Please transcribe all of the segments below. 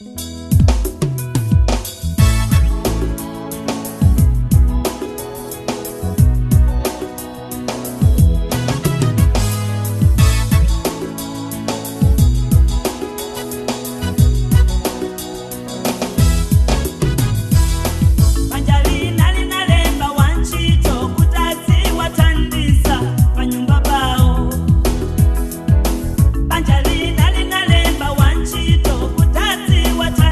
Banjalina linalemba wanchito kutazi watandisa panyumba pao Banjalina linalemba wanchito kutazi watandisa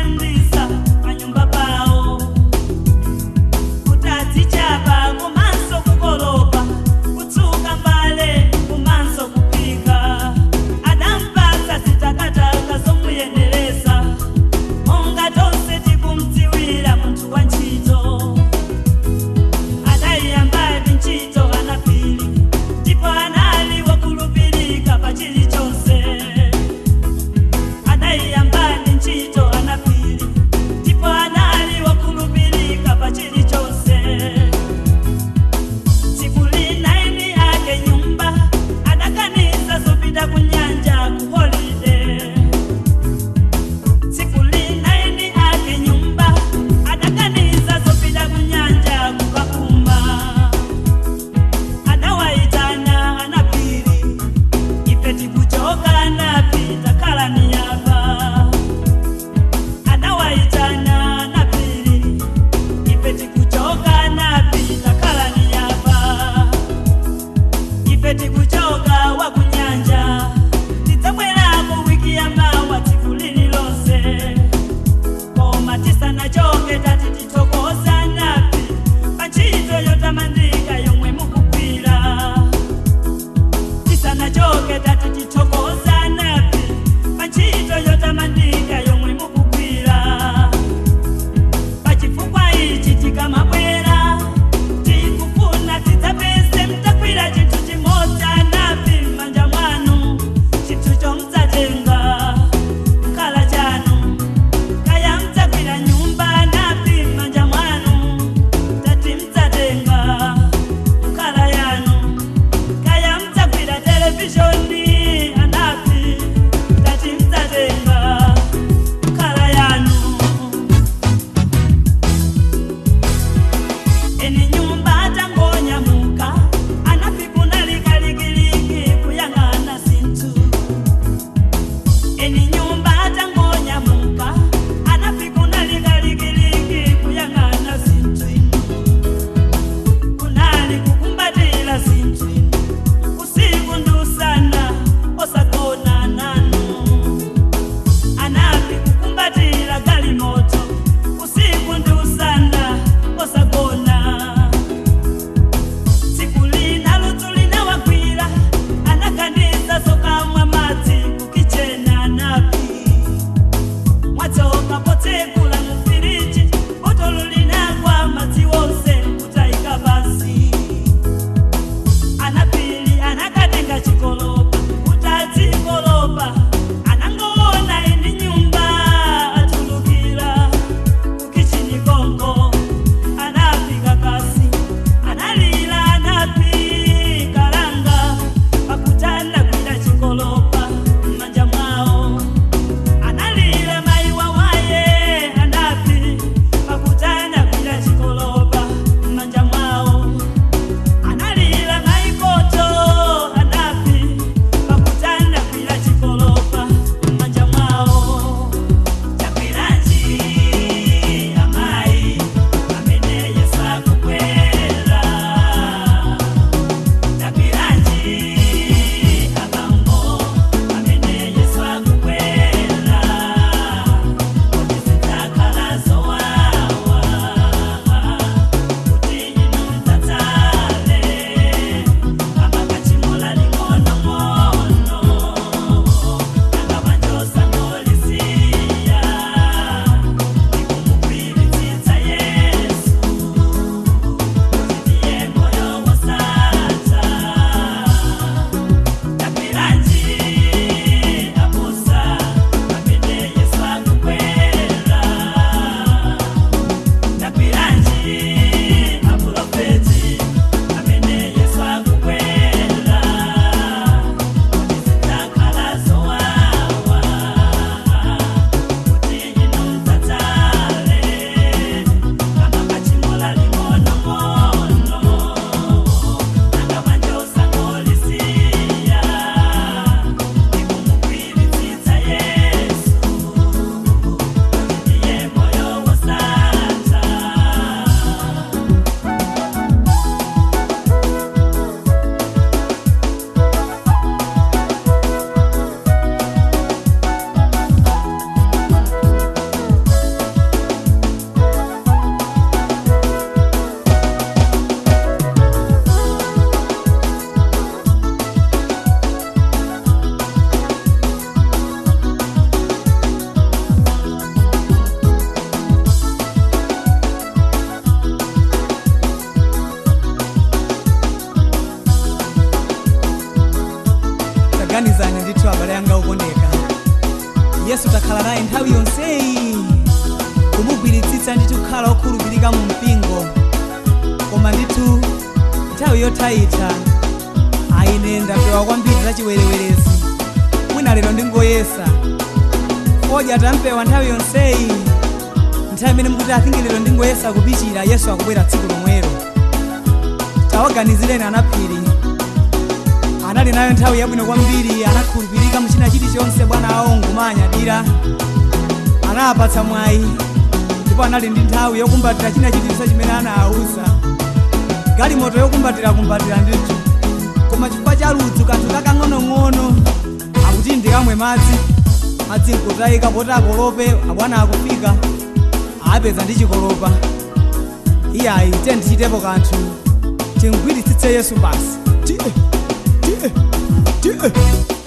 abale anga okondeka yesu takhala naye nthawi yonseyi kumugwiritsitsa ndithu kukhala okhulupirika mu mpingo koma ndithu nthawi yotayitha aine ndapewa kwambiri za chiwerewerezi mwina lero ndingoyesa fodya tampewa nthawi yonseyi nthawi imene mukuti athingi lero ndingoyesa kupichira yesu akubwera tsiku lomwero tawaganizireni anaphiri anali nayo nthawi yabwino kwambiri anakhulupirika muchina chilichonse bwana awo ngumanyadira anapatsa mwayi ndipo anali ndi nthawi yokumbatira china chilichonse chimene anawuza galimoto yokumbatira kumbatira ndithu koma chifukwa cha ludzu kanthu kakang'onong'ono akuti ndikamwe madzi madzi nkutayika poti akolope abwana akufika apeza ndi chikolopa iyayi tiye ndichitepo kanthu tingwiritsitse yesu basi tiye tiye tiye